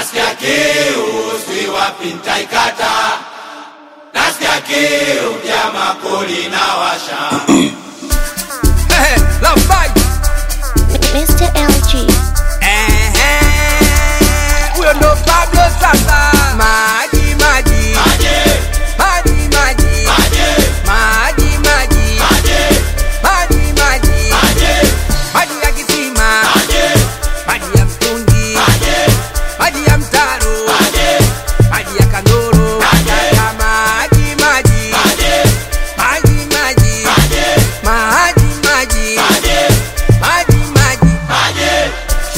nasikia kiu si wapi ntaikata nasikia kiu jama kuli na washa Love fight. Mr. LG. Ehe. Huyo ndo Pablo sasa. Maji maji. maje Maji maji. maje Maji maji. maje Maji maji. maje Maji ya kisima. maje Maji ya mtungi. maje Maji ya mtaro. maje Maji ya kandoro. Nataka maji maji. maje Maji maji. maje Maji maji. maje Maji maji. maje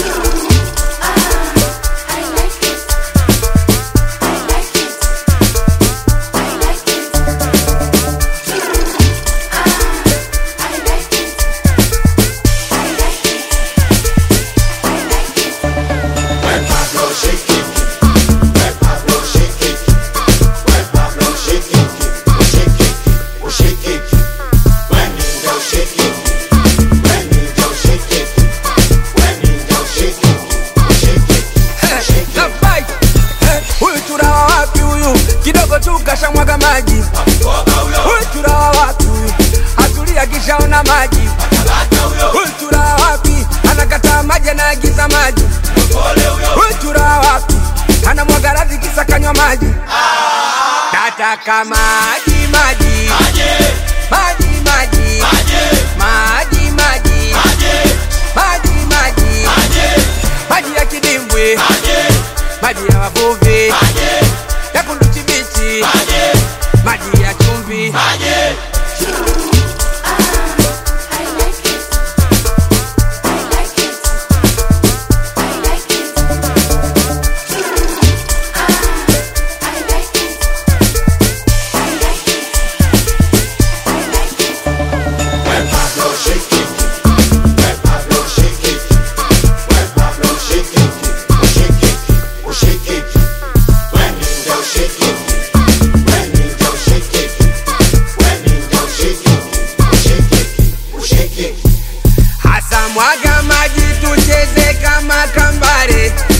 When Pablo shake it, when Pablo shake it, when Pablo shake it, oh shake it, oh shake it. When he do shake it, when he do shake it, when he do shake it, oh shake it, oh shake it. Love fight. Huyu turawa wapi huyu? Kidogo tu kashamwaga maji. Koga huyo, Huyu turawa wapi huyu? Atulia kishaona maji. lata huyo, Huyu turawa wapi? Anakataa maji anaagiza maji. pole huyo. Huyu turawa wapi? Anamwaga radhi kisa kanywa maji. Nataka maji maji. Maje, Maji maji. maje, Maji maji. maje, Maji maji. maje, Maji ya kidimbwi. maje, Maji ya wavuvi. maje, Ya kunduchi bichi. maje, Maji ya chumvi. maje. When Pablo shake it, when Pablo shake it, when Pablo shake it, oh shake it, oh shake it. When he do shake it, when he do shake it, when he do shake it, oh shake it, oh shake it. Hasa mwaga maji tucheze kama kambare